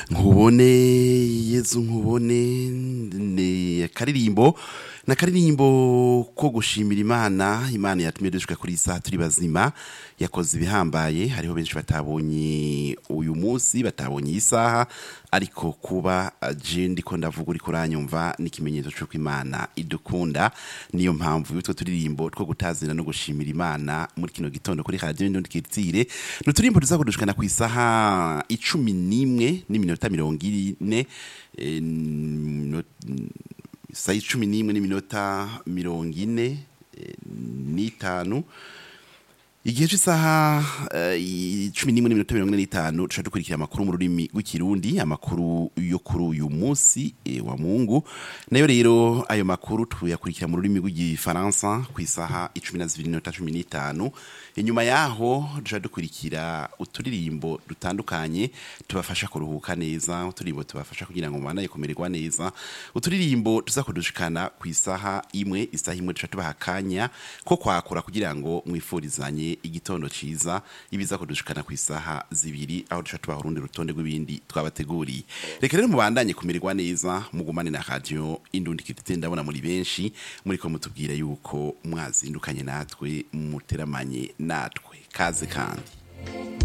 nkubone yezu nkubone ni akaririmbo ni akaririmbo ko gushimira imana imana yatumye dushika kuri iyi saha turi bazima yakoze ibihambaye hariho benshi batabonye uyu munsi batabonye iyi saha ariko kuba je ndiko ndavuga uriko uranyumva ni ikimenyetso c'uko imana idukunda niyo mpamvu y'utwo turirimbo two gutazira no gushimira imana muri kino gitondo kuri radiyo ndundi kitire ni uturirimbo tuza kudushikana ku isaha icumi n'imwe n'iminota mirongo ine eh, no- saa icumi n'imwe n'iminota mirongo ine eh, n'itanu igihe cy'isaha eh, cumi n'imwe n'iminota mirongo ine n'itanu dushobora dukurikira amakuru mu rurimi rw'ikirundi amakuru yo kuri uyu munsi eh, wa mungu nayo rero ayo makuru tuyakurikira mu rurimi rw'igifaransa ku isaha icumi na zibiri n'iminota cumi n'itanu inyuma yaho dushobora dukurikira uturirimbo dutandukanye tubafasha kuruhuka neza uturirimbo tubafasha kugira ngo mubandanye kumererwa neza uturirimbo tuza kudushikana ku isaha imwe isaha imwe dushobora tubaha akanya ko kwakura kugira ngo mwifurizanye igitondo ciza ibiza kudushikana ku isaha zibiri aho dushobora tubaha urundi rutonde rw'ibindi twabateguriye reka rero mubandanye kumererwa neza mugumane na radio indundi kitite ndabona muri benshi muriko mutubwira yuko mwazindukanye natwe muteramanye natwe kaze kandi